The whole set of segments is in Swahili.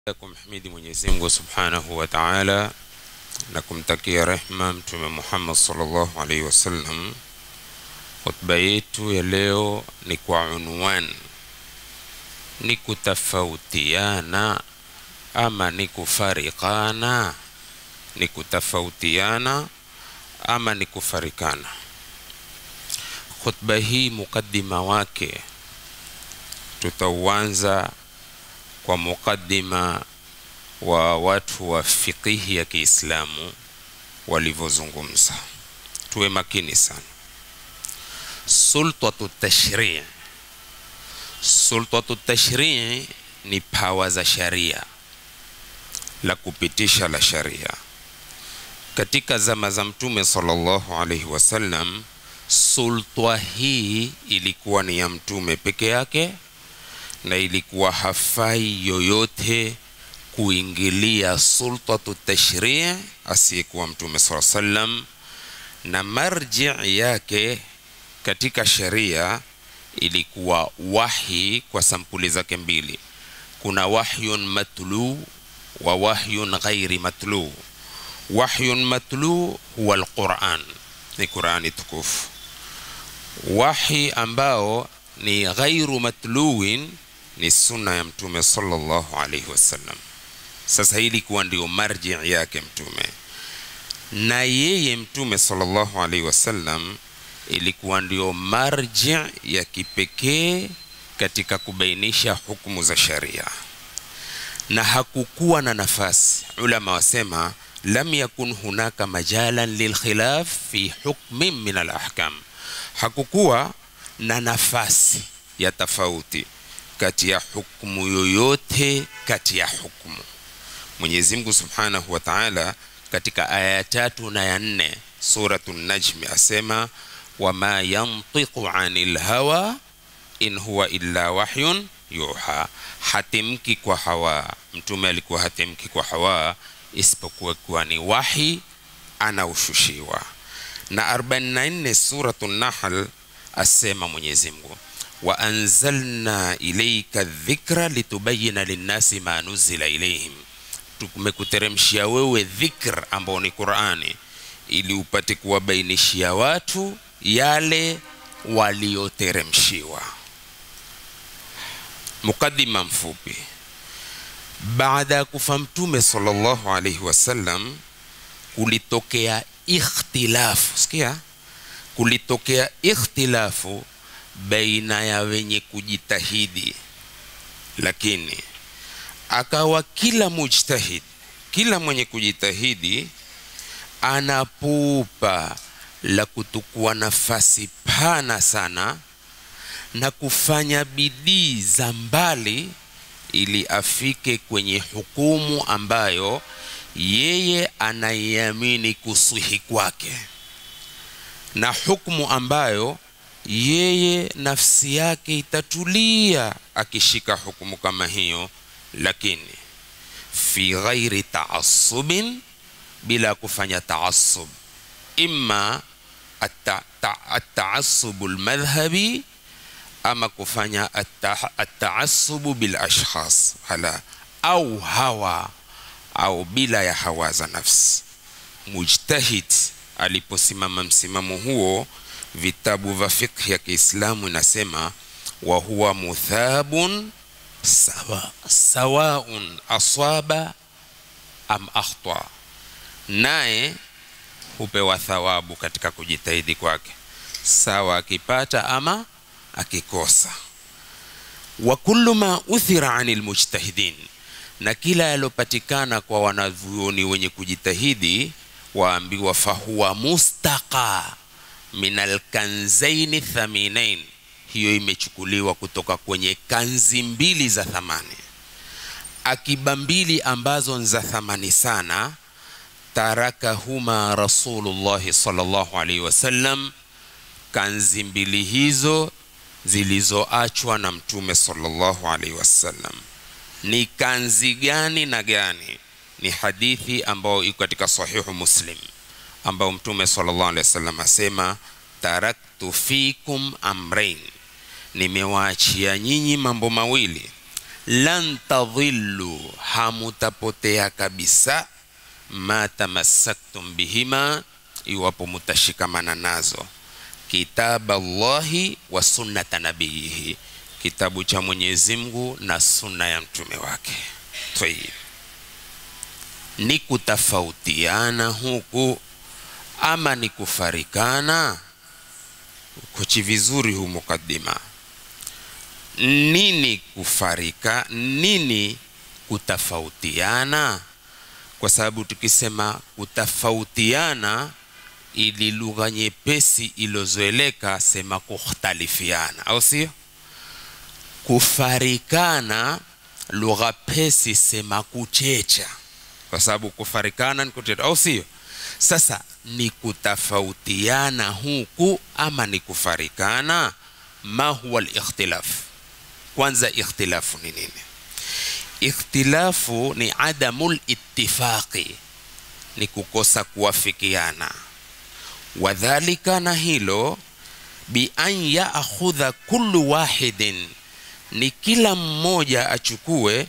kumhimidi Mwenyezi Mungu Subhanahu wa Ta'ala na kumtakia rehma Mtume Muhammad sallallahu alaihi wasallam. Hotuba yetu ya leo ni kwa unwan ni kutofautiana ama ni kufarikana, ni kutofautiana ama ni kufarikana. Khutba hii mukaddima wake tutauanza kwa mukaddima wa watu wa fiqihi ya Kiislamu walivyozungumza. Tuwe makini sana. Sultatu tashrii, sultatu tashrii ni pawa za sharia, la kupitisha la sharia. Katika zama za Mtume sallallahu alaihi wasallam, sultwa hii ilikuwa ni ya Mtume peke yake na ilikuwa hafai yoyote kuingilia sultatu tashrii asiyekuwa mtume saa sallam, na marji yake katika sharia ilikuwa wahi kwa sampuli zake mbili. Kuna wahyun matlu wa wahyun ghairi matlu. Wahyun matlu huwa alquran, ni Qurani tukufu. Wahi ambao ni ghairu matluwin ni sunna ya mtume sallallahu alaihi wasallam. Sasa hii ilikuwa ndio marji yake mtume, na yeye mtume sallallahu alaihi wasallam ilikuwa ndio marji ya kipekee katika kubainisha hukumu za sharia, na hakukuwa na nafasi. Ulama wasema lam yakun hunaka majalan lilkhilaf fi hukmin min alahkam, hakukuwa na nafasi ya tofauti kati ya hukumu yoyote kati ya hukumu. Mwenyezi Mungu Subhanahu wa Ta'ala katika aya ya tatu na ya nne suratu Najmi asema wama yantiqu anil hawa in huwa illa wahyun yuha, hatimki kwa hawa. Mtume alikuwa hatimki kwa hawa isipokuwa kuwa ni wahi anaoshushiwa. Na 44 suratu Nahl asema Mwenyezi Mungu wa anzalna ilayka dhikra litubayina linnasi ma nuzila ilayhim, tumekuteremshia wewe dhikr ambao ni Qur'ani ili upate kuwabainishia watu yale walioteremshiwa. Mukaddima mfupi. Baada ya kufa Mtume sallallahu alayhi wasallam, kulitokea ikhtilafu. Sikia, kulitokea ikhtilafu baina ya wenye kujitahidi, lakini akawa kila mujtahid, kila mwenye kujitahidi anapupa la kutukua nafasi pana sana na kufanya bidii za mbali ili afike kwenye hukumu ambayo yeye anaiamini kusihi kwake na hukumu ambayo yeye nafsi yake itatulia akishika hukumu kama hiyo, lakini fi ghairi taasubin, bila kufanya taasub, imma ataasubu lmadhhabi ama kufanya ataasubu bil ashkhas hala au hawa au bila ya hawa za nafsi. Mujtahid aliposimama msimamo huo vitabu vya fiqh ya Kiislamu inasema wa huwa muthabun sawa sawaun aswaba am akhta, naye hupewa thawabu katika kujitahidi kwake, sawa akipata ama akikosa. Wa kullu ma uthira anil mujtahidin, na kila yalopatikana kwa wanavyuoni wenye kujitahidi waambiwa fahuwa mustaqa min alkanzaini thaminain, hiyo imechukuliwa kutoka kwenye kanzi mbili za thamani, akiba mbili ambazo ni za thamani sana. Tarakahuma Rasulullahi sallallahu alaihi wasallam, kanzi mbili hizo zilizoachwa na Mtume sallallahu alaihi wasallam. Ni kanzi gani na gani? Ni hadithi ambayo iko katika Sahihu Muslim ambao Mtume sallallahu alaihi wasallam asema taraktu fikum amrain, nimewaachia nyinyi mambo mawili lan tadhillu hamutapotea kabisa ma tamassaktum bihima iwapo mutashikamana nazo kitaba llahi wa sunnata nabiyihi kitabu cha mwenyezi mungu na sunna ya mtume wake tayib ni kutofautiana huku ama ni kufarikana kochi vizuri hu mukaddima nini kufarika nini kutofautiana kwa sababu tukisema kutofautiana ili lugha nyepesi ilozoeleka sema kukhtalifiana au sio kufarikana lugha pesi sema kuchecha kwa sababu kufarikana ni kuchecha au sio sasa ni kutofautiana huku ama ni kufarikana ma huwa likhtilaf kwanza ikhtilafu ni nini ikhtilafu ni adamu littifaqi ni kukosa kuwafikiana wadhalika na hilo bian yaakhudha kullu wahidin ni kila mmoja achukue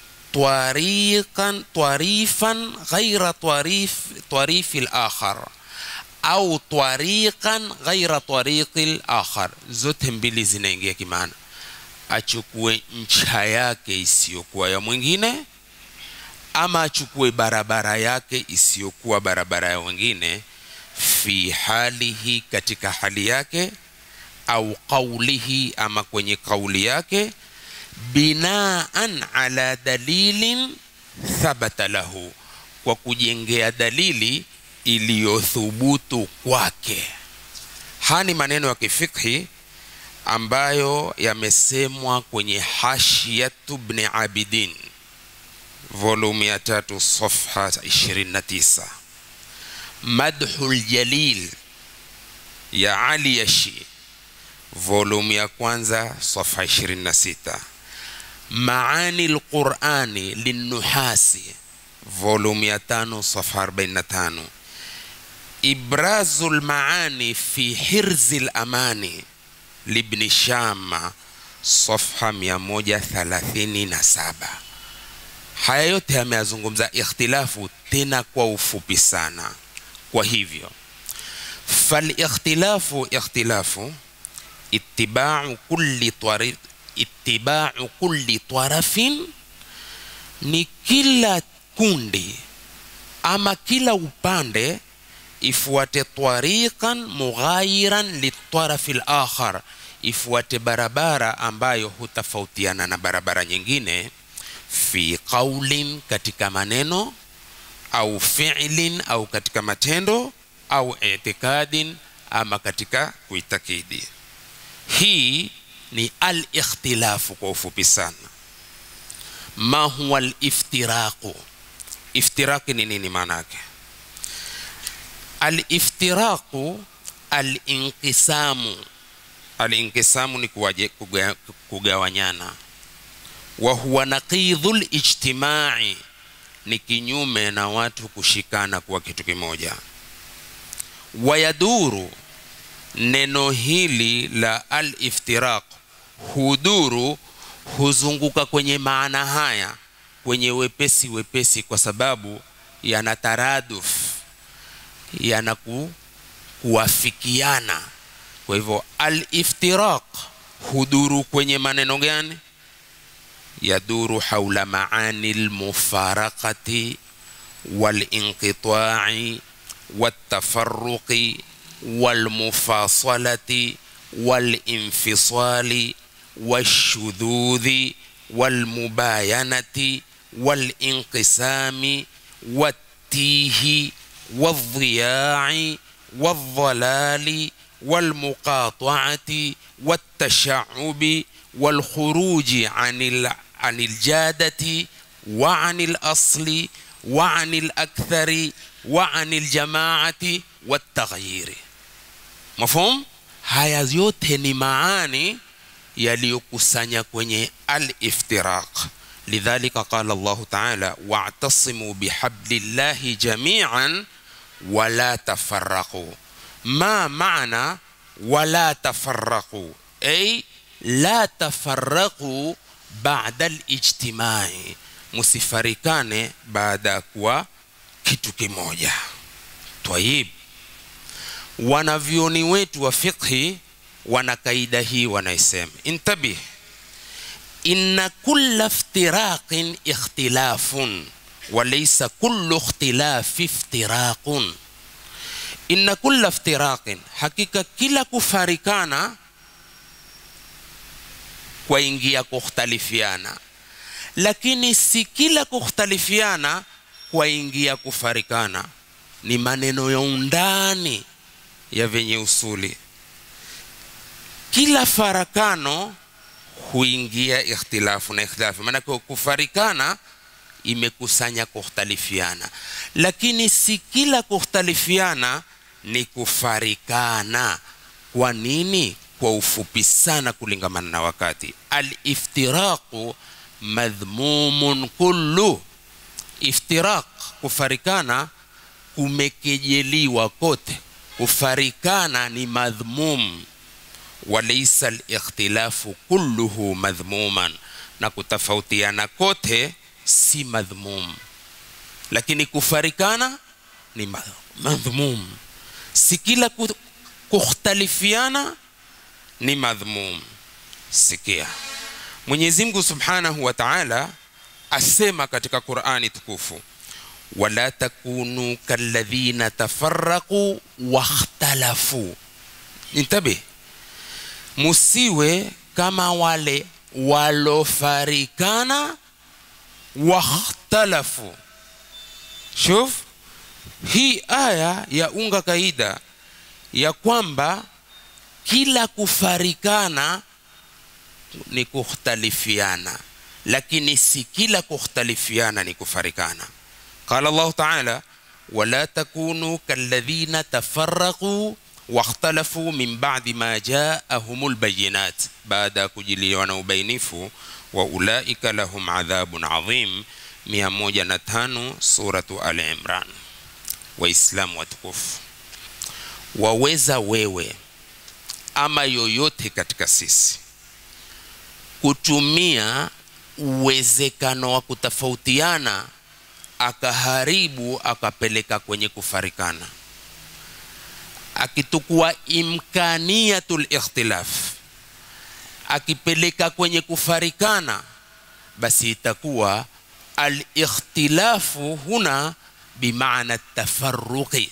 twariqan twarifan ghaira twarif twarifi lakhar au twariqan ghaira twariqi lakhar zote mbili zinaingia kimaana achukue ncha yake isiyokuwa ya mwingine ama achukue barabara yake isiyokuwa barabara ya wengine fi halihi katika hali yake au qaulihi ama kwenye kauli yake binaan ala dalilin thabata lahu kwa kujengea dalili iliyothubutu kwake haya ni maneno ya kifikhi ambayo yamesemwa kwenye hashiyatu bni abidin volume ya tatu safha 29 madhu ljalil ya ali yashi volume ya kwanza safha 26 maani lqurani linnuhasi volume ya tano safha 45 ibrazu lmaani fi hirzi lamani libni shama safha 137 haya yote yameyazungumza ikhtilafu tena kwa ufupi sana kwa hivyo falikhtilafu ikhtilafu itibau kulli twari, itibau kulli tarafin ni kila kundi ama kila upande ifuate tariqan mughayiran litarafi lakhar ifuate barabara ambayo hutofautiana na barabara nyingine fi qaulin katika maneno au fi'lin au katika matendo au itikadin ama katika kuitakidi hii ni al-ikhtilafu kwa ufupi sana ma huwa al-iftiraqu iftiraqi ni nini maana yake al-iftiraqu al-inqisamu al-inqisamu ni kuwaje, kuga, kugawanyana wa huwa naqidhul ijtimai ni kinyume na watu kushikana kuwa kitu kimoja wayaduru neno hili la al-iftiraq huduru huzunguka kwenye maana haya kwenye wepesi wepesi kwa sababu yana taraduf yana ku, kuwafikiana kwa hivyo al-iftiraq huduru kwenye maneno gani yaduru haula maani lmufaraqati walinqita'i والتفرق والمفاصلة والانفصال والشذوذ والمباينة والانقسام والتيه والضياع والضلال والمقاطعة والتشعب والخروج عن عن الجادة وعن الأصل وعن الأكثر وعن الجماعة والتغيير مفهوم haya yote ni maani yaliyokusanya kwenye al-iftiraq lidhalika qala Allahu ta'ala wa'tasimu bihablillahi jami'an wala tafarraqu ma maana wala tafarraqu ay la tafarraqu baada lijtimai musifarikane baada ya kuwa kitu kimoja twayib wanavyoni wetu wa fiqhi wana kaida hii wanaisema intabih inna kulla iftiraqin ikhtilafun walaysa kullu ikhtilafi iftiraqun inna kulla iftiraqin hakika kila kufarikana kwaingia kukhtalifiana lakini si kila kukhtalifiana kwaingia kufarikana ni maneno ya undani ya venye usuli kila farakano huingia ikhtilafu na ikhtilafu maanake kufarikana imekusanya kukhtalifiana lakini si kila kukhtalifiana ni kufarikana kwa nini kwa ufupi sana kulingamana na wakati aliftiraqu madhmumun kullu iftiraq kufarikana kumekejeliwa kote kufarikana ni madhmum walaisa likhtilafu kulluhu madhmuman na kutofautiana kote si madhmum lakini kufarikana ni madhmum si kila kukhtalifiana ni madhmum sikia mwenyezi mungu subhanahu wa taala asema katika qurani tukufu wala takunu kalladhina tafaraqu wakhtalafu intabih musiwe kama wale walofarikana wakhtalafu shuf hii aya ya unga kaida ya kwamba kila kufarikana ni kukhtalifiana lakini si kila kukhtalifiana ni kufarikana qala llahu taala wala takunu kalladhina tafaraquu wakhtalafu min badi ma jaahum lbayinat baada ya kujiliwa na ubainifu wa ulaika lahum adhabun adhim 105 suratu ali imran waislamu watukufu waweza wewe ama yoyote katika sisi kutumia uwezekano wa kutofautiana akaharibu akapeleka kwenye kufarikana akitukua imkaniyatul ikhtilaf akipeleka kwenye kufarikana basi itakuwa alikhtilafu huna bimaana tafaruqi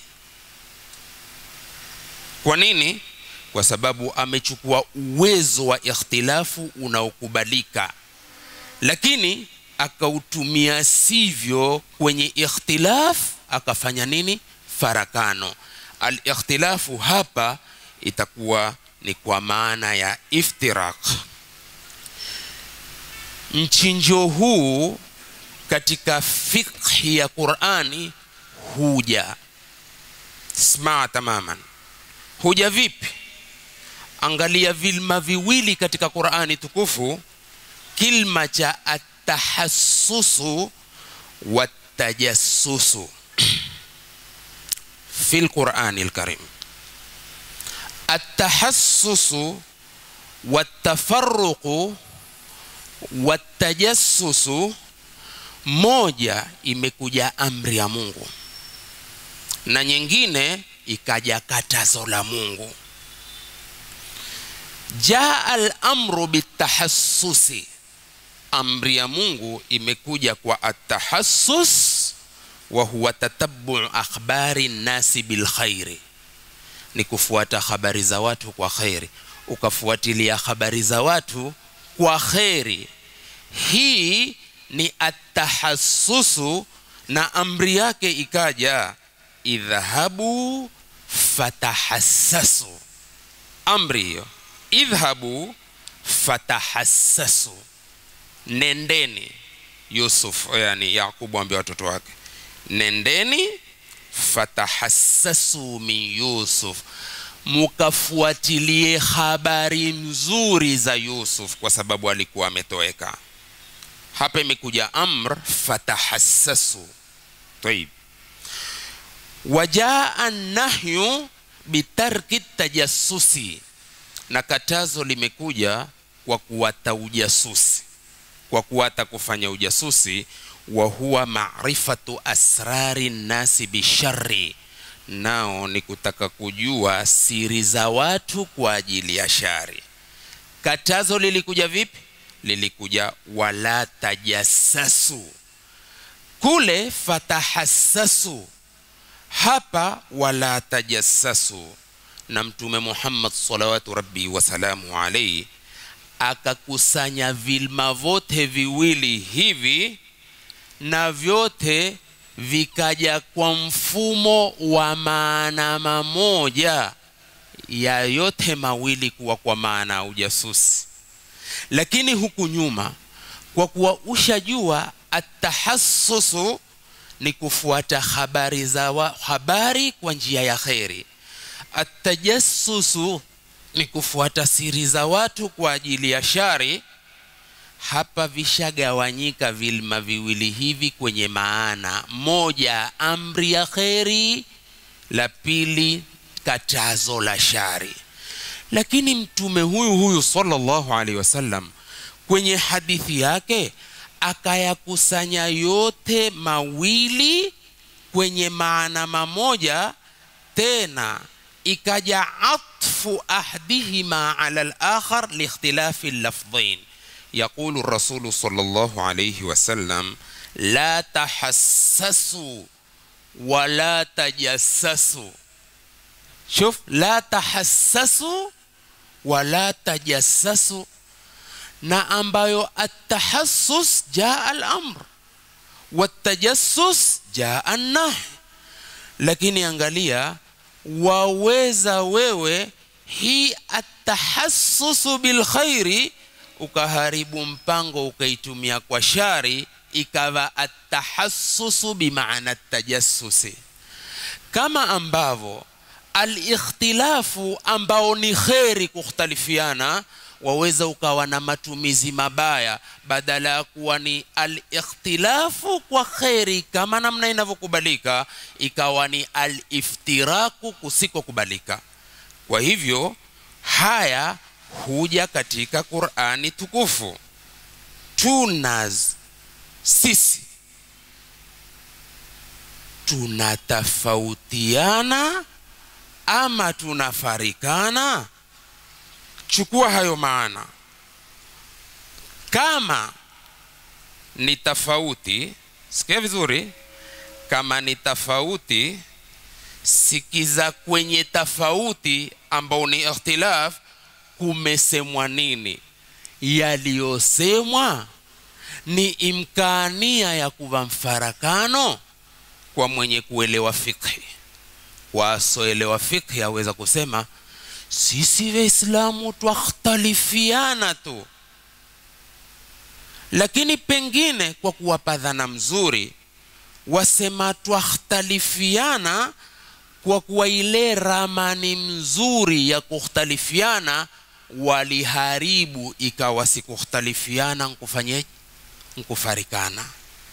kwa nini kwa sababu amechukua uwezo wa ikhtilafu unaokubalika lakini akautumia sivyo kwenye ikhtilaf akafanya nini farakano alikhtilafu hapa itakuwa ni kwa maana ya iftiraq mchinjo huu katika fikhi ya qurani huja smaa tamaman huja vipi angalia vilma viwili katika qurani tukufu kilma cha atahassusu watajassusu fi lqurani lkarim atahassusu watafaruqu watajassusu moja imekuja amri ya mungu na nyingine ikaja katazo la mungu jaa alamru bitahassusi amri ya mungu imekuja kwa atahassus wa huwa tatabuu akhbari nnasi bilkhairi ni kufuata habari za watu kwa kheri ukafuatilia habari za watu kwa kheri hii ni atahassusu na amri yake ikaja idhhabu fatahassasu amri hiyo idhhabu fatahassasu nendeni yusuf yani yaqubu ambia watoto wake nendeni fatahassasu min yusuf mukafuatilie habari nzuri za yusuf kwa sababu alikuwa ametoweka hapa imekuja amr fatahassasu taib wajaa nahyu bitarki tajassusi na katazo limekuja kwa kuwata ujasusi kwa kuwa hata kufanya ujasusi wa huwa marifatu asrari nnasi bishari nao ni kutaka kujua siri za watu kwa ajili ya shari katazo lilikuja vipi lilikuja wala tajassasu kule fatahassasu hapa wala tajassasu na mtume muhammad salawatu rabbi wasalamu alaihi akakusanya vilma vote viwili hivi na vyote vikaja kwa mfumo wa maana mamoja ya yote mawili kuwa kwa maana ya ujasusi lakini huku nyuma kwa kuwa ushajua atahassusu ni kufuata habari za wa, habari kwa njia ya kheri atajassusu ni kufuata siri za watu kwa ajili ya shari hapa vishagawanyika vilma viwili hivi kwenye maana moja amri ya kheri la pili katazo la shari lakini mtume huyu huyu sallallahu alaihi wasallam kwenye hadithi yake akayakusanya yote mawili kwenye maana mamoja tena ikaja atfu ahdihima ala al-akhar liikhtilafi lafdhain يقول الرسول صلى الله عليه وسلم لا تحسسوا ولا تجسسوا شوف لا تحسسوا ولا تجسسوا na ambayo atahassus jaa al-amr watajassus jaa an-nahy lakini angalia waweza wewe hii atahassusu bilkhairi ukaharibu mpango ukaitumia kwa shari ikawa atahassusu bimaana tajassusi kama ambavyo alikhtilafu ambao ni kheri kukhtalifiana waweza ukawa na matumizi mabaya badala ya kuwa ni alikhtilafu kwa kheri kama namna inavyokubalika ikawa ni aliftiraku kusikokubalika kwa hivyo haya huja katika qurani tukufu tunaz sisi tunatofautiana ama tunafarikana chukua hayo maana kama ni tofauti sikia vizuri kama ni tofauti sikiza kwenye tofauti ambao ni ikhtilaf kumesemwa nini yaliyosemwa ni imkania ya kuva mfarakano kwa mwenye kuelewa fikhi wasoelewa fikhi aweza kusema sisi waislamu twakhtalifiana tu lakini pengine kwa kuwapa dhana mzuri wasema twakhtalifiana kwa kuwa ile ramani mzuri ya kukhtalifiana waliharibu ikawa sikukhtalifiana nkufanyeje nkufarikana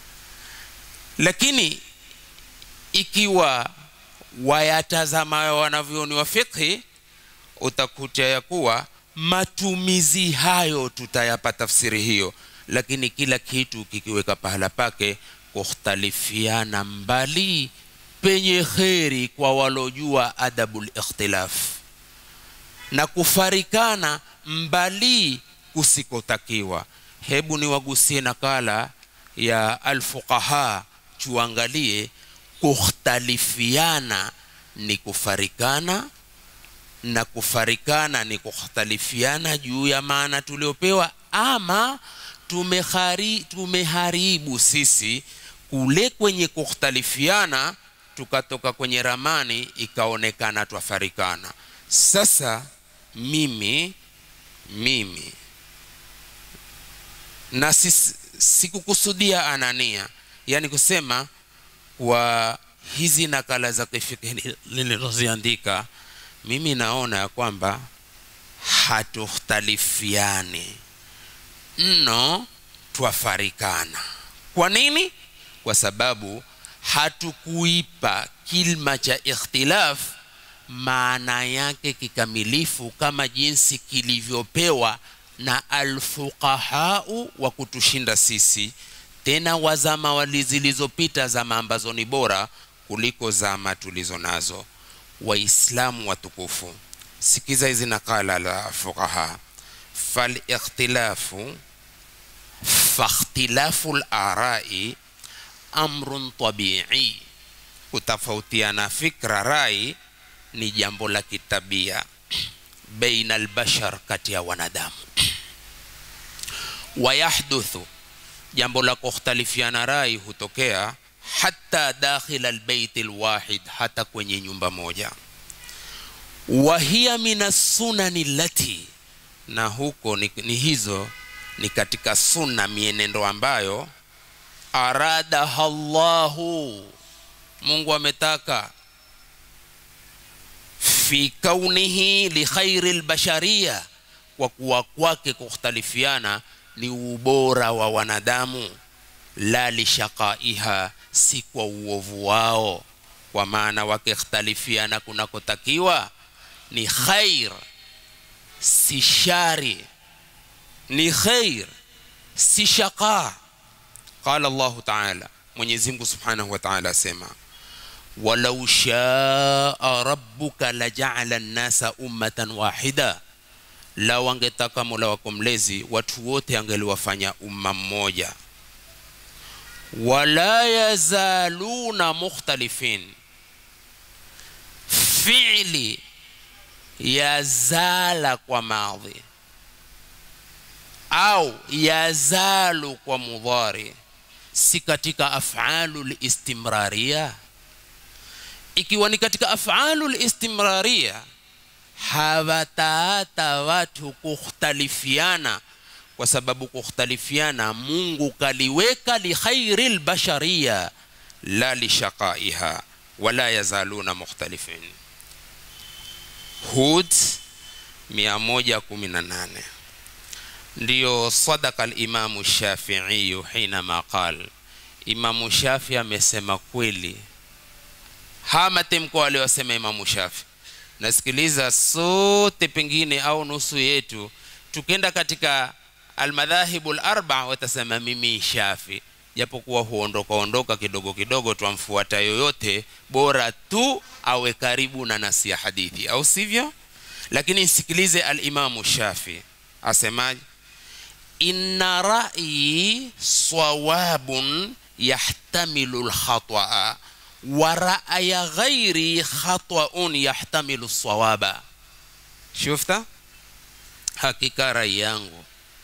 lakini ikiwa wayatazama wanavyoni wa fikhi utakuta ya kuwa matumizi hayo tutayapa tafsiri hiyo lakini kila kitu kikiweka pahala pake kukhtalifiana mbali penye kheri kwa walojua adabul ikhtilaf na kufarikana mbali kusikotakiwa hebu niwagusie nakala ya alfuqaha tuangalie kukhtalifiana ni kufarikana na kufarikana ni kukhtalifiana juu ya maana tuliopewa ama tumehari, tumeharibu sisi kule kwenye kukhtalifiana tukatoka kwenye ramani ikaonekana twafarikana sasa mimi mimi na sikukusudia anania yani kusema kwa hizi nakala za kifiki nilizoziandika mimi naona ya kwamba hatukhtalifiani mno twafarikana kwa nini kwa sababu hatukuipa kilma cha ikhtilaf maana yake kikamilifu kama jinsi kilivyopewa na alfuqahau wa kutushinda sisi tena wazama wali zilizopita zama ambazo ni bora kuliko zama tulizo nazo waislamu watukufu sikiza hizi nakala la fuqaha falikhtilafu fakhtilafu larai amrun tabii kutofautiana fikra rai ni jambo la kitabia baina albashar kati ya wanadamu wayahduthu jambo la kukhtalifiana rai hutokea hata dakhila albaiti lwahid hata kwenye nyumba moja wahiya min assunani lati na huko ni, ni hizo ni katika sunna mienendo ambayo aradaha llahu mungu ametaka fi kaunihi likhairi lbashariya kwa kuwa kwake kukhtalifiana ni ubora wa wanadamu la lishaqaiha si kwa uovu wao kwa maana wakikhtalifiana kunakotakiwa ni khair si shari ni khair si shaqa qala llahu taala mwenyezi mungu subhanahu wa taala asema walau shaa rabbuka lajaala nnasa ummatan wahida lau angetaka mola wako mlezi watu wote angeliwafanya umma mmoja wala yazaluna mukhtalifin fiili yazala kwa madhi au yazalu kwa mudhari si katika afalu listimraria ikiwa ni katika afalu listimraria hawataata watu kukhtalifiana kwa sababu kukhtalifiana mungu kaliweka likhairi lbashariya la lishaqaiha wala yazaluna mukhtalifin hud 118 ndiyo sadaka limamu shafiiyu hinama qal imamu shafi amesema kweli haya matemko aliyosema imamu shafi nasikiliza sote pengine au nusu yetu tukenda katika almadhahibu larba watasema mimi shafi japokuwa huondoka ondoka kidogo kidogo twamfuata yoyote bora tu awe karibu na nasi ya hadithi au sivyo lakini nsikilize alimamu shafi asemaje inna ra'yi sawabun yahtamilu lkhataa wa ra'ya ghairi khataun yahtamilu sawaba shufta hakika rai yangu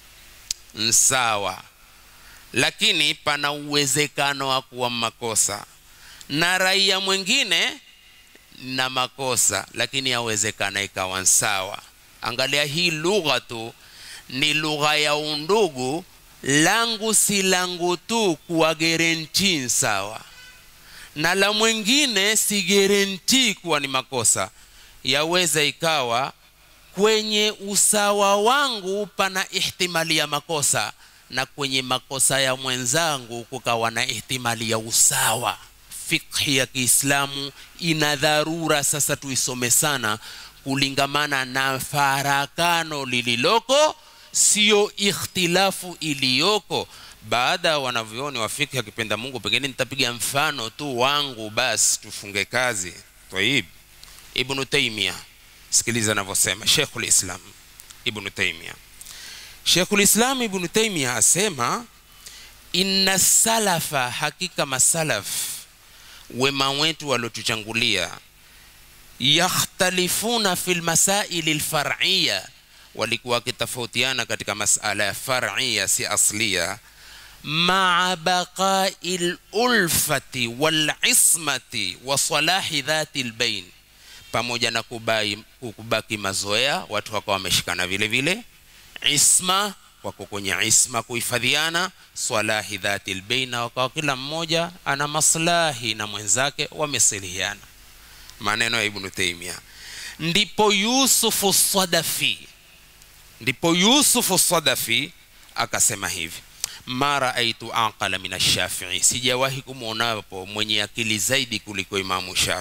nsawa lakini pana uwezekano wa kuwa makosa na raia mwingine na makosa lakini yawezekana ikawa nsawa angalia hii lugha tu ni lugha ya undugu langu si langu tu kuwa gerenti sawa na la mwingine si gerenti kuwa ni makosa yaweza ikawa kwenye usawa wangu pana ihtimali ya makosa na kwenye makosa ya mwenzangu kukawa na ihtimali ya usawa fikhi ya kiislamu ina dharura sasa tuisome sana kulingamana na farakano lililoko siyo ikhtilafu iliyoko baada ya wanavyoni wa fikhi akipenda mungu pengine nitapiga mfano tu wangu basi tufunge kazi taib ibnu taimia sikiliza anavyosema sheikhul islam ibnu taimia sheikhul islam ibnu taimia asema inna salafa hakika masalaf wema wetu waliotuchangulia yakhtalifuna fi lmasaili lfar'iya walikuwa wakitofautiana katika masala ya far'ia si aslia maa baqai lulfati walismati wa salahi dhati lbain pamoja na kubai, kubaki mazoea watu wakawa wameshikana vile vile isma wako kwenye isma kuhifadhiana swalahi dhati lbeina wakawa kila mmoja ana maslahi na mwenzake wamesilihiana maneno ya ibnu taimia ndipo yusufu sadafi ndipo yusufu sadafi akasema hivi ma raaitu aqala min ashafii sijawahi kumwonapo mwenye akili zaidi kuliko imamu shafii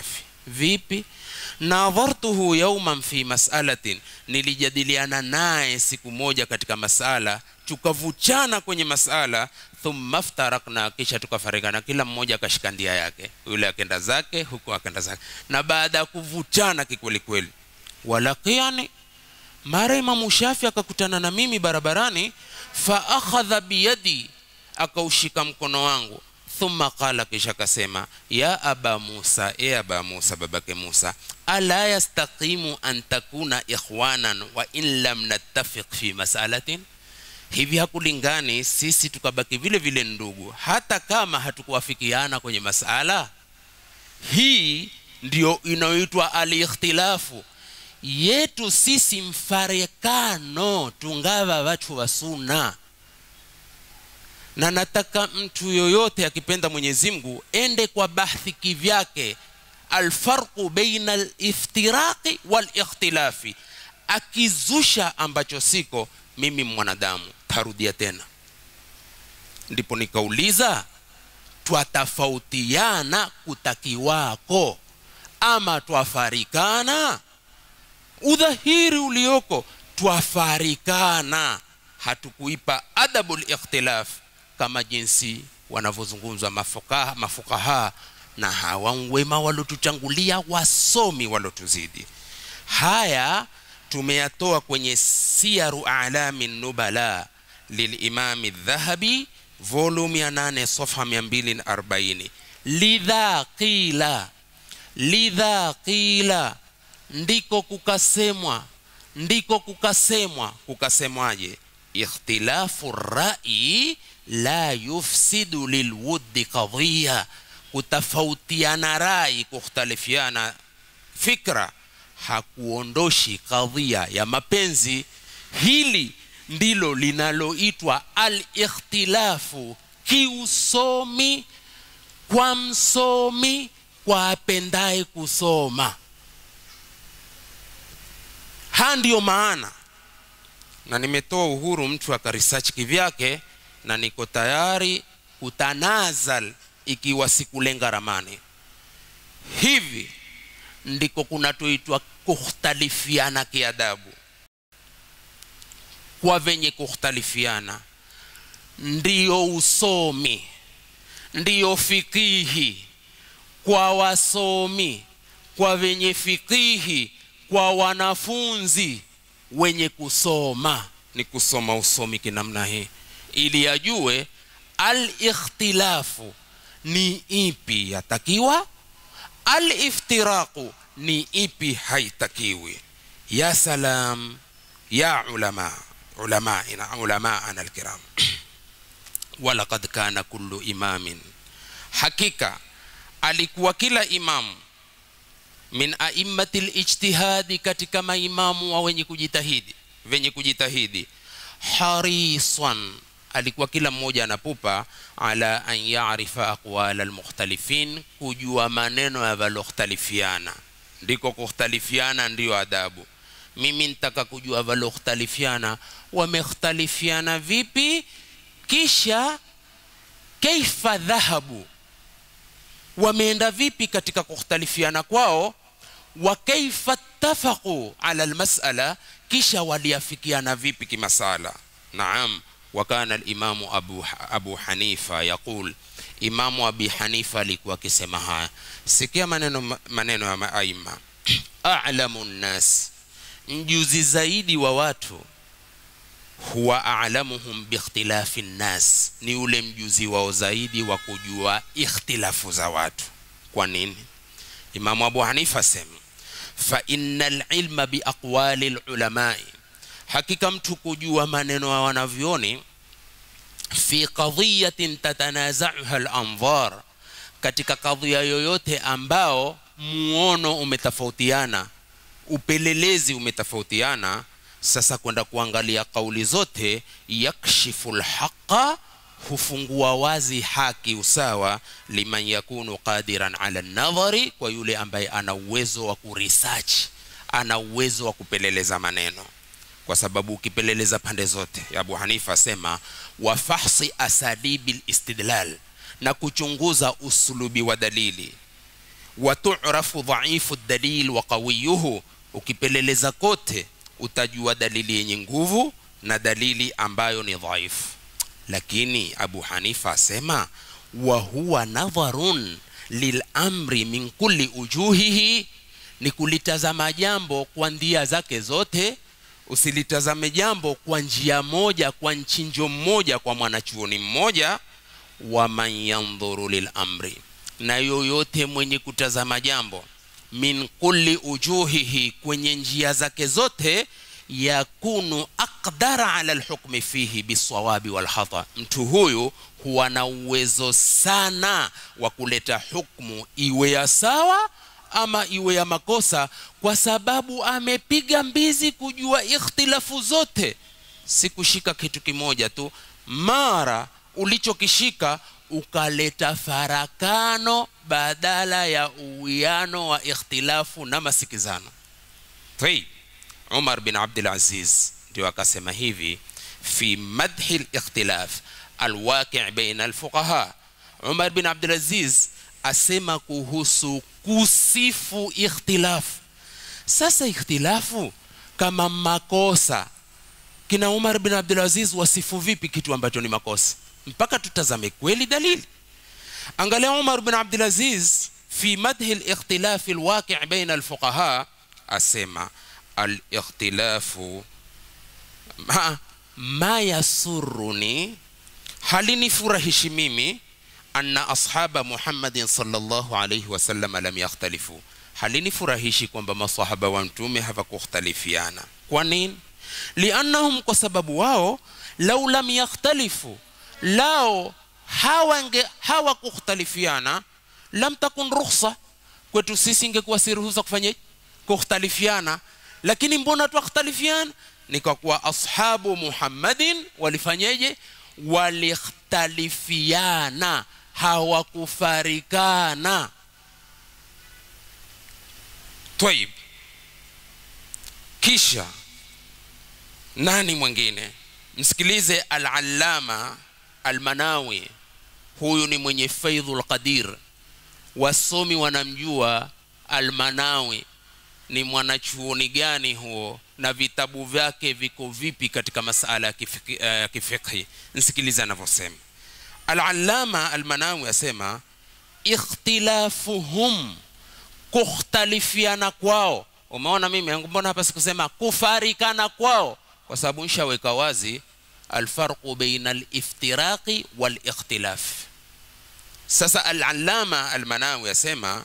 vipi nadhartuhu yauman fi masalatin nilijadiliana naye siku moja katika masala tukavuchana kwenye masala thumma ftarakna kisha tukafarikana kila mmoja akashika ndia yake yule akenda zake huku akenda zake na baada ya kuvuchana kikwelikweli walakiani mara imamu shafi akakutana na mimi barabarani fa akhadha biyadi akaushika mkono wangu thumma qala kisha akasema ya aba musa e aba musa babake musa ala yastaqimu an takuna ikhwanan wa in lam nattafiq fi masalatin hivi hakulingani sisi tukabaki vile vile ndugu hata kama hatukuwafikiana kwenye masala hii ndio inayoitwa alikhtilafu yetu sisi mfarekano tungava watu wa suna na nataka mtu yoyote akipenda mwenyezi mungu ende kwa bahthi kivyake alfarqu baina aliftiraqi walikhtilafi akizusha ambacho siko mimi mwanadamu tarudia tena ndipo nikauliza twatafautiana kutakiwako ama twafarikana udhahiri ulioko twafarikana hatukuipa adabu likhtilaf kama jinsi wanavyozungumzwa mafukaha, mafukaha na hawa wema walotuchangulia wasomi walotuzidi haya tumeyatoa kwenye siyaru alami nubala lilimami dhahabi volume ya 8 sofa 240 lidha qila lidha qila ndiko kukasemwa ndiko kukasemwa kukasemwaje ikhtilafu rai la yufsidu lilwuddi qadhiya kutofautiana rai kukhtalifiana fikra hakuondoshi kadhia ya mapenzi hili ndilo linaloitwa alikhtilafu kiusomi kwa msomi kwa apendaye kusoma ha ndiyo maana na nimetoa uhuru mtu akaresearch kivyake na niko tayari kutanazal ikiwa sikulenga ramani hivi ndiko kunatoitwa kukhtalifiana kiadabu kwa venye kukhtalifiana ndiyo usomi ndiyo fikihi kwa wasomi kwa venye fikihi kwa wanafunzi wenye kusoma ni kusoma usomi kinamna hii ili ajue alikhtilafu ni ipi yatakiwa aliftiraqu ni ipi haitakiwi ya salam ya ulama ulamaina ulamaana alkiram walaqad kana kullu imamin hakika alikuwa kila imamu min aimmati lijtihadi katika maimamu wa wenye kujitahidi venye kujitahidi harisan alikuwa kila mmoja anapupa ala an yarifa aqwala almukhtalifin kujua maneno ya valokhtalifiana ndiko kukhtalifiana ndiyo adabu mimi nitaka kujua valokhtalifiana wamekhtalifiana vipi kisha kaifa dhahabu wameenda vipi katika kukhtalifiana kwao wa kaifa ttafaqu ala almasala kisha waliafikiana vipi kimasala naam وكان الإمام أبو, أبو حنيفة يقول إمام أبي حنيفة alikuwa akisema haya sikia maneno maneno ya maaima a'lamu nnas mjuzi zaidi wa watu huwa a'lamuhum biikhtilafi nnas ni ule mjuzi wao zaidi wa kujua ikhtilafu za watu kwa nini imamu abu hanifa asema fa inna alilma biaqwali lulamai hakika mtu kujua maneno ya wanavyoni fi qadhiyatin tatanazauha lanzar katika kadhia yoyote ambao muono umetofautiana upelelezi umetofautiana sasa kwenda kuangalia kauli zote yakshifu lhaqa hufungua wazi haki usawa liman yakunu qadiran ala nadhari kwa yule ambaye ana uwezo wa kuresearch ana uwezo wa kupeleleza maneno kwa sababu ukipeleleza pande zote abu hanifa asema wafahsi asalibi listidlal na kuchunguza usulubi wa dalili waturafu dhaifu dalil wa qawiyuhu ukipeleleza kote utajua dalili yenye nguvu na dalili ambayo ni dhaifu lakini abu hanifa asema wa huwa nadharun lilamri min kulli ujuhihi ni kulitazama jambo kwa ndia zake zote usilitazame jambo kwa njia moja kwa nchinjo mmoja kwa mwanachuoni mmoja waman yandhuru lilamri na yoyote mwenye kutazama jambo min kulli ujuhihi kwenye njia zake zote yakunu aqdara ala lhukmi fihi bisawabi walhata mtu huyu huwa na uwezo sana wa kuleta hukmu iwe ya sawa ama iwe ya makosa kwa sababu amepiga mbizi kujua ikhtilafu zote si kushika kitu kimoja tu mara ulichokishika ukaleta farakano badala ya uwiano wa ikhtilafu na masikizano tayib umar bin abdulaziz ndio akasema hivi fi madhi likhtilaf alwaqi baina alfuqaha umar bin abdulaziz asema kuhusu kusifu ikhtilafu sasa ikhtilafu kama makosa kina umar bin abdulaziz wasifu vipi kitu ambacho ni makosa mpaka tutazame kweli dalili angalia umar bin abdulaziz fi madhi likhtilafi lwaqi baina alfuqaha asema alikhtilafu ma, ma yasuruni halinifurahishi mimi anna ashaba muhammadin salllahu alaihi wasallam lam yakhtalifu halinifurahishi kwamba masahaba wa mtume hawakukhtalifiana kwa nini liannahum kwa sababu wao lau lam yakhtalifu lao hawange hawakukhtalifiana lam takun rukhsa kwetu sisi ingekuwa si ruhusa kufanyaje kukhtalifiana lakini mbona twakhtalifiana ni kwa kuwa ashabu muhammadin walifanyeje walikhtalifiana hawakufarikana twaib kisha nani mwingine msikilize alalama almanawi huyu ni mwenye faidhu lqadir wasomi wanamjua almanawi ni mwanachuoni gani huo na vitabu vyake viko vipi katika masala ya kifiki, uh, kifikhi nsikiliza anavyosema alalama almanawi asema ikhtilafuhum kukhtalifiana kwao umeona mimi mbona hapa sikusema kufarikana kwao kwa sababu nshaweka wazi alfarqu baina aliftiraqi walikhtilaf sasa alalama almanawi asema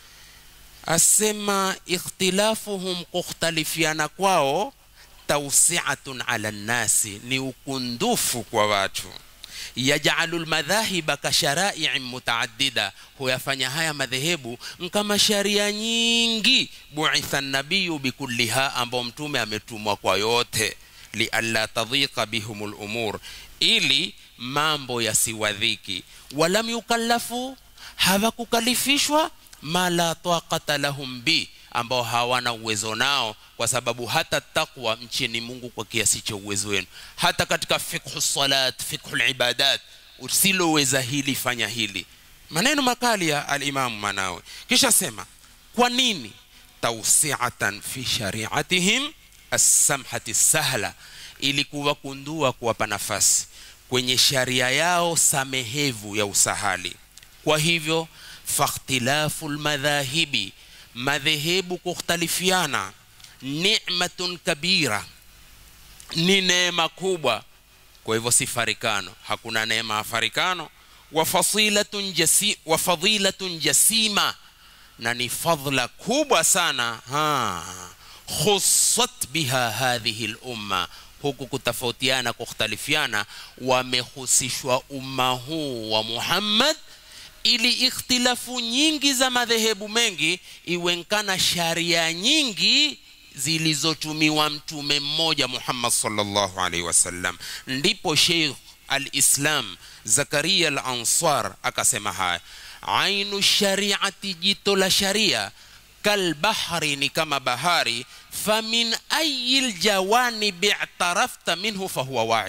asema ikhtilafuhum kukhtalifiana kwao tausiatun ala nnasi ni ukundufu kwa watu yajalu lmadhahiba kasharaiin mutaaddida huyafanya haya madhehebu nkama sharia nyingi buitha nabiyu bikulliha ambao mtume ametumwa kwa yote lialla tadhiqa bihum lumur ili mambo yasiwadhiki walam yukallafu hawakukalifishwa ma la taqata lahum bi ambao hawana uwezo nao kwa sababu hata takwa mcheni mungu kwa kiasi cha uwezo wenu hata katika fikhu salat fikhu libadat usiloweza hili fanya hili maneno makali ya alimamu manawe kisha sema kwa nini tausiatan fi shariatihim assamhati sahla ili kuwakundua kuwapa nafasi kwenye sharia yao samehevu ya usahali kwa hivyo fakhtilafu lmadhahibi madhehebu kukhtalifiana ni'matun kabira ni neema kubwa kwa hivyo si farikano hakuna neema ya farikano wa fasilatun jasi, wa fadilatun jasima na ni fadhla kubwa sana ha khussat biha hadhihi lumma huku kutofautiana kukhtalifiana wamehusishwa umma huu wa muhammad ili ikhtilafu nyingi za madhehebu mengi iwenkana sharia nyingi zilizotumiwa mtume mmoja muhammad salllahu alaihi wasallam ndipo sheikh alislam zakaria al ansar akasema haya ainu shariati jito la sharia kalbahri ni kama bahari famin ayi ljawanibi i'tarafta minhu fahuwa waid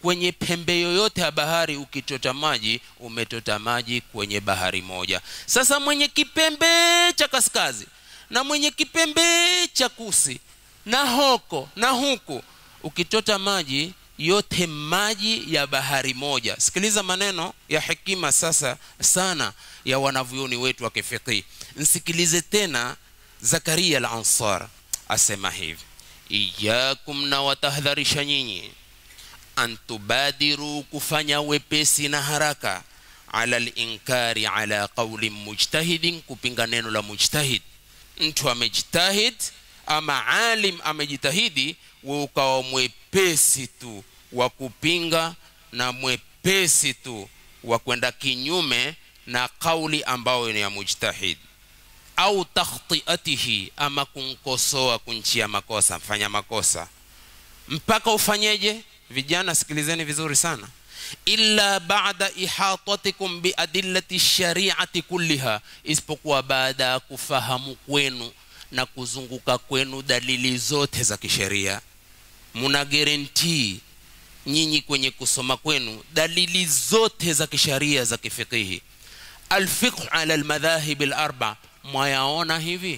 kwenye pembe yoyote ya bahari ukitota maji umetota maji kwenye bahari moja sasa mwenye kipembe cha kaskazi na mwenye kipembe cha kusi na hoko na huku ukitota maji yote maji ya bahari moja sikiliza maneno ya hekima sasa sana ya wanavyoni wetu wa kifiqhi nsikilize tena zakaria al ansar asema hivi iyakum na watahadharisha nyinyi antubadiru kufanya wepesi na haraka ala linkari ala qauli mujtahidin kupinga neno la mujtahid mtu amejtahid ama alim amejitahidi we ukawa mwepesi tu wa kupinga na mwepesi tu wa kwenda kinyume na kauli ambayo ni ya mujtahid au takhtiatihi ama kunkosoa kunchia makosa mfanya makosa mpaka ufanyeje vijana sikilizeni vizuri sana illa bada ihatatikum biadillati shariati kulliha isipokuwa baada ya kufahamu kwenu na kuzunguka kwenu dalili zote za kisheria muna guarantee nyinyi kwenye kusoma kwenu dalili zote za kisheria za kifikihi alfiqh ala almadhahib alarba mwayaona hivi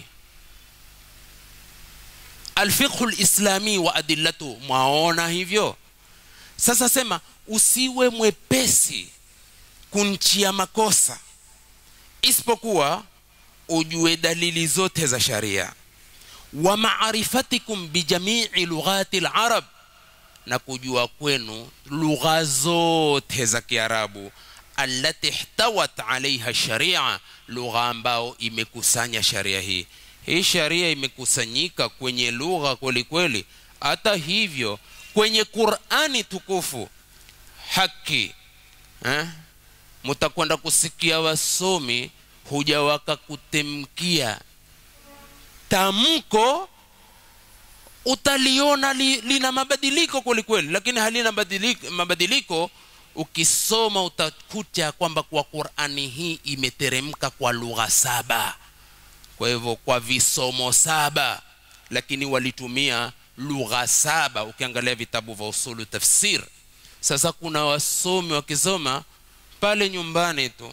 alfiqhu lislami wa adillatu mwaona hivyo sasa sema usiwe mwepesi kunchia makosa isipokuwa ujue dalili zote za sharia wa maarifatikum bijamii lughati larab na kujua kwenu lugha zote za kiarabu allati ihtawat alaiha sharia lugha ambao imekusanya sharia hii hii sharia imekusanyika kwenye lugha kwelikweli hata hivyo kwenye qurani tukufu haki eh? mutakwenda kusikia wasomi huja wakakutemkia tamko utaliona li, lina mabadiliko kwelikweli lakini halina mabadiliko, mabadiliko ukisoma utakuta kwamba kwa qurani hii imeteremka kwa lugha saba kwa hivyo kwa visomo saba lakini walitumia lugha saba ukiangalia vitabu vya usulu tafsir sasa kuna wasomi wakisoma pale nyumbani tu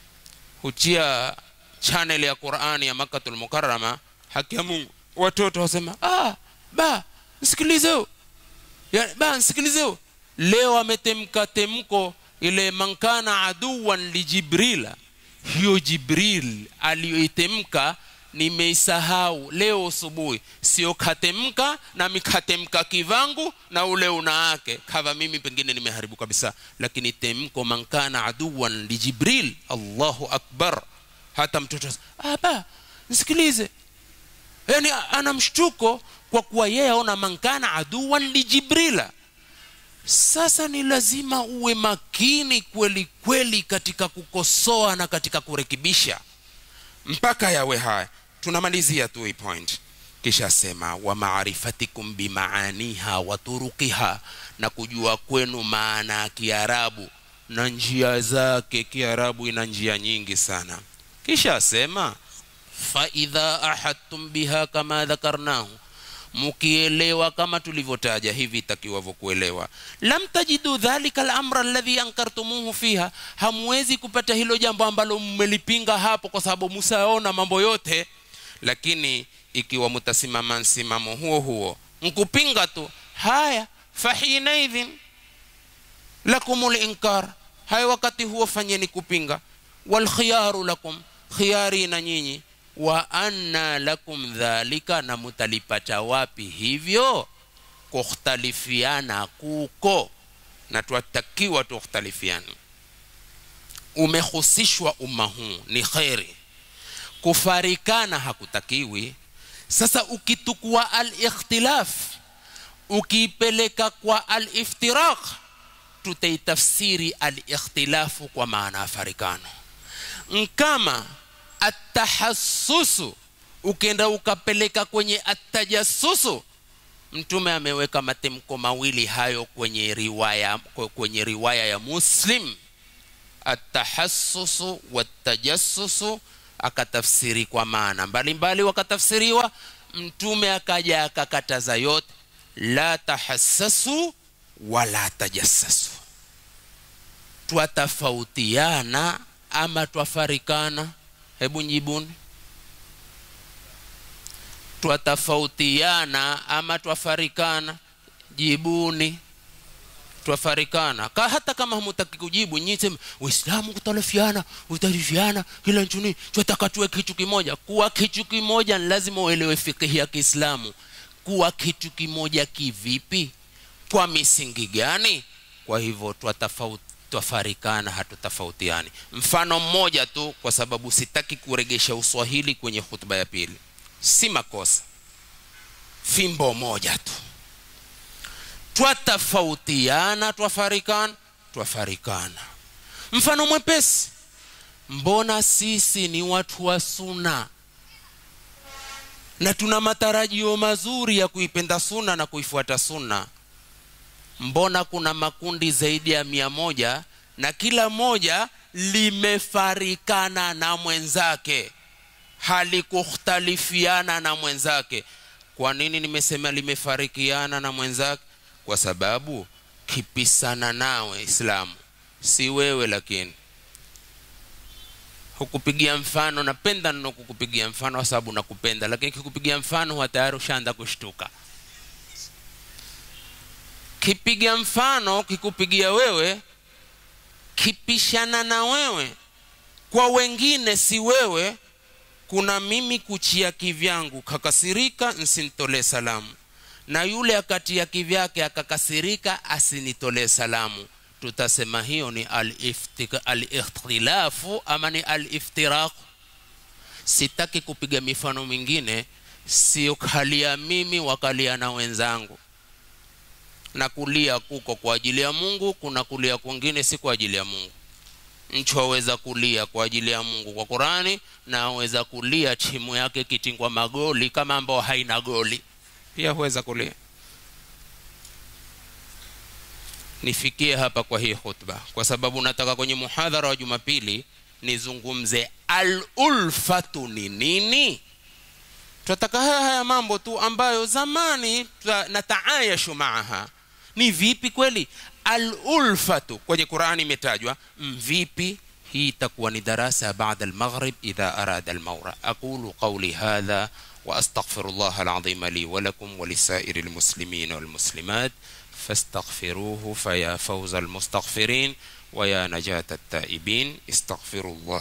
huchia channel ya qurani ya makatul mukarama haki ya mungu watoto wasema ah, ba msikilizeo ya, ba msikilizeo leo ametemka temko ile mankana aduwan lijibrila hiyo jibril aliyoitemka nimeisahau leo asubuhi sio katemka na mikatemka kivangu na ule unaake kava mimi pengine nimeharibu kabisa lakini temko mankana aduwan lijibril allahu akbar hata mtoto aba nisikilize yani ana mshtuko kwa kuwa yeye aona mankana aduwan lijibrila sasa ni lazima uwe makini kweli kweli katika kukosoa na katika kurekebisha mpaka yawe haya tunamalizia tu hii point kisha sema wa maarifatikum bimaaniha wa turukiha na kujua kwenu maana ya kiarabu na njia zake kiarabu ina njia nyingi sana kisha asema faidha ahadtum biha kama dhakarnahu mukielewa kama tulivyotaja hivi itakiwavyo kuelewa lam tajidu dhalika lamra alladhi ankartumuhu fiha hamwezi kupata hilo jambo ambalo mmelipinga hapo kwa sababu musaona mambo yote lakini ikiwa mutasimama msimamo huo huo nkupinga tu haya fahinaidhin lakum linkar haya wakati huo fanyeni kupinga walkhiyaru lakum khiyari na nyinyi wa anna lakum dhalika na mutalipata wapi hivyo kukhtalifiana kuko na twatakiwa tukhtalifiane umehusishwa umma huu ni kheri kufarikana hakutakiwi sasa ukitukua al-ikhtilaf ukiipeleka kwa al-iftiraq tutaitafsiri al-ikhtilafu kwa maana ya farikano nkama atahassusu ukenda ukapeleka kwenye atajasusu mtume ameweka matemko mawili hayo kwenye riwaya kwenye riwaya ya muslim atahassusu watajassusu akatafsiri kwa maana mbalimbali wakatafsiriwa mtume akaja akakataza yote la tahassasu wala tajassasu twatafautiana ama twafarikana hebu njibuni twatafautiana ama twafarikana jibuni twafarikana ka hata kama hamutaki kujibu nyinyi sema waislamu kutalafiana utalifiana kila nchuni twataka tuwe kitu kimoja kuwa kitu kimoja ni lazima uelewe fikihi ya kiislamu kuwa kitu kimoja kivipi kwa misingi gani kwa hivyo twatafauti twafarikana hatutafautiani mfano mmoja tu kwa sababu sitaki kuregesha uswahili kwenye hutuba ya pili si makosa fimbo moja tu twatafautiana twafarikana twafarikana mfano mwepesi mbona sisi ni watu wa suna na tuna matarajio mazuri ya kuipenda suna na kuifuata suna mbona kuna makundi zaidi ya mia moja na kila moja limefarikana na mwenzake halikukhtalifiana na mwenzake kwa nini nimesema limefarikiana na mwenzake kwa sababu kipisana nawe islamu si wewe lakini hukupigia mfano napenda nno kukupigia mfano kwa sababu nakupenda lakini kikupigia mfano huwa tayari ushaanza kushtuka kipiga mfano kikupigia wewe kipishana na wewe kwa wengine si wewe kuna mimi kuchia kivyangu kakasirika nsintolee salamu na yule akatia kivyake akakasirika asinitolee salamu tutasema hiyo ni alikhtilafu ama ni aliftiraku sitaki kupiga mifano mingine sio kalia mimi wakalia na wenzangu na kulia kuko kwa ajili ya mungu kuna kulia kwingine si kwa ajili ya mungu mtu aweza kulia kwa ajili ya mungu kwa qurani na aweza kulia timu yake kitingwa magoli kama ambao haina goli pia huweza kulia nifikie hapa kwa hii khutba kwa sababu nataka kwenye muhadhara wa jumapili nizungumze alulfatu ni nini tunataka haya haya mambo tu ambayo zamani nataayashu maaha ni vipi kweli alulfatu kwenye qurani imetajwa mvipi hii itakuwa ni darasa baada almaghrib idha arada almaura aqulu qawli hadha واستغفر الله العظيم لي ولكم ولسائر المسلمين والمسلمات فاستغفروه فيا فوز المستغفرين ويا نجاة التائبين استغفروا الله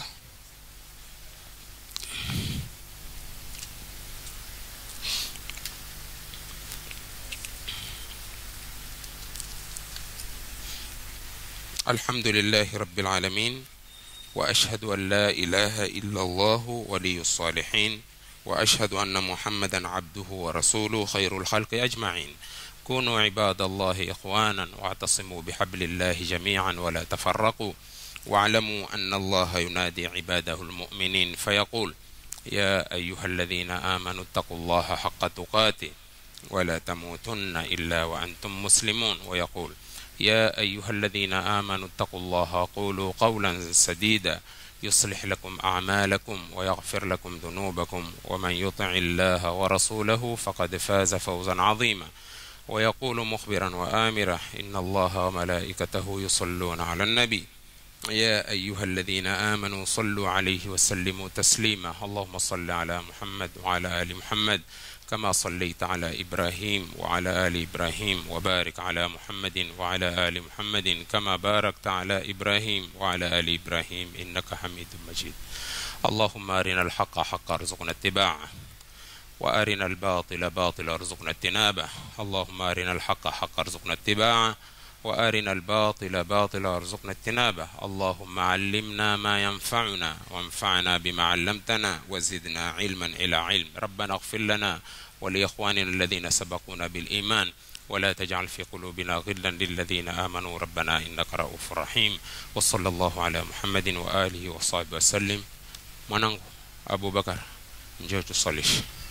الحمد لله رب العالمين واشهد ان لا اله الا الله ولي الصالحين واشهد ان محمدا عبده ورسوله خير الخلق اجمعين كونوا عباد الله اخوانا واعتصموا بحبل الله جميعا ولا تفرقوا واعلموا ان الله ينادي عباده المؤمنين فيقول يا ايها الذين امنوا اتقوا الله حق تقاته ولا تموتن الا وانتم مسلمون ويقول يا ايها الذين امنوا اتقوا الله قولوا قولا سديدا يصلح لكم اعمالكم ويغفر لكم ذنوبكم ومن يطع الله ورسوله فقد فاز فوزا عظيما ويقول مخبرا وامرا ان الله وملائكته يصلون على النبي يا ايها الذين امنوا صلوا عليه وسلموا تسليما اللهم صل على محمد وعلى ال محمد كما صليت على ابراهيم وعلى ال ابراهيم وبارك على محمد وعلى ال محمد كما باركت على ابراهيم وعلى ال ابراهيم انك حميد مجيد اللهم ارنا الحق حقا ارزقنا اتباعه وارنا الباطل باطلا ارزقنا اجتنابه اللهم ارنا الحق حقا ارزقنا اتباعه وارنا الباطل باطلا ارزقنا اجتنابه اللهم علمنا ما ينفعنا وانفعنا بما علمتنا وزدنا علما الى علم ربنا اغفر لنا ولاخواننا الذين سبقونا بالايمان ولا تجعل في قلوبنا غلا للذين امنوا ربنا انك رؤوف رحيم وصلى الله على محمد واله وصحبه وسلم mwanangu abubakar njoo tusalishe